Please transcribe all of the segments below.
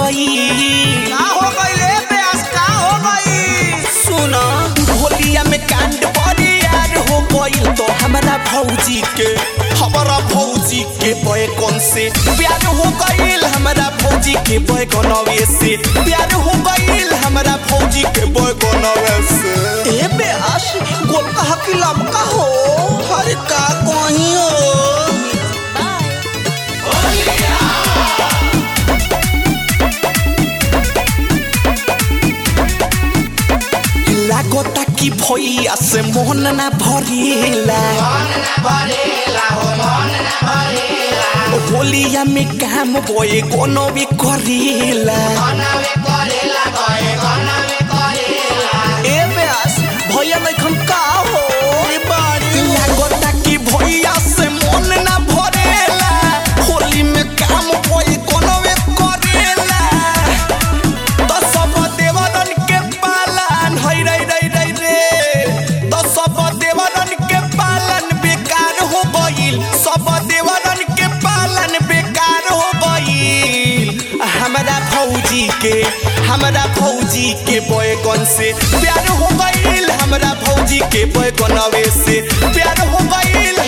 गई का हो गई रे प्यास का हो गई सुना होलिया में कांड बड़ी यार हो गई तो हमारा भौजी के हमारा भौजी के बैगन से प्यार हो गईल हमारा भौजी के बैगनवे से प्यार हो गईल हमारा भौजी के बैगनवे से ए प्यास गोल का हकी लमका हो हरे का कहीं हो लागता कि भैया से मोहन ना भरेला होलिया में काम बोए कोनो भी करेला ए प्यास भैया नहीं का हो ए बाड़ी लागता कि भैया से मन ना भरेला होली में काम कोई कोनो वे करेला तो सब देवरन के पालन हई रई रई रई रे तो सब देवरन के पालन बेकार हो गईल सब देवरन के पालन बेकार हो गईल हमारा भौजी के हमारा भौजी के बैगन से प्यार हो गईल हमारा भौजी के बैगनवे से प्यार हो गईल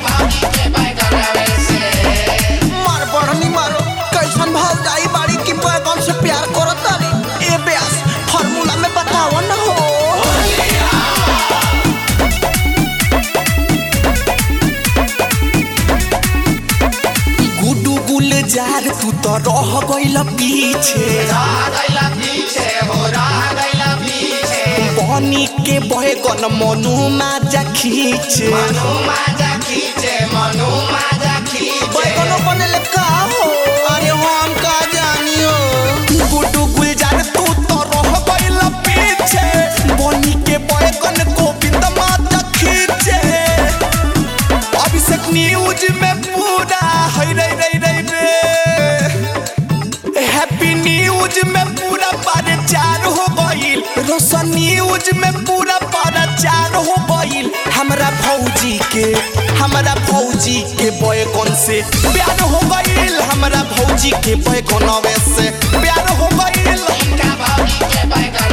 मार बढ़नी मारो कैसन भाव जाई बाड़ी की बैगन से प्यार करत तारी ए प्यास फार्मूला में बताओ ना हो गुडू गुलजार तू तो रह गईल पीछे बनी के बैगन मनु माजा खींचे बैगनो बनेले का हो अरे हम का जानी हो गुडू गुलजार तू तो रह गईल पीछे बनी के बैगन गोविंद माजा खींचे अभिषेक न्यूज में पूरा हई रई रई रई रे हैप्पी न्यूज में पूरा प्रचार हो गईल रोशन न्यूज में पूरा प्रचार हो गईल हमरा भौजी के हमरा भौजी के बैगन से प्यार हो गईल हमरा भौजी के बैगनवे से प्यार हो गईल Bye.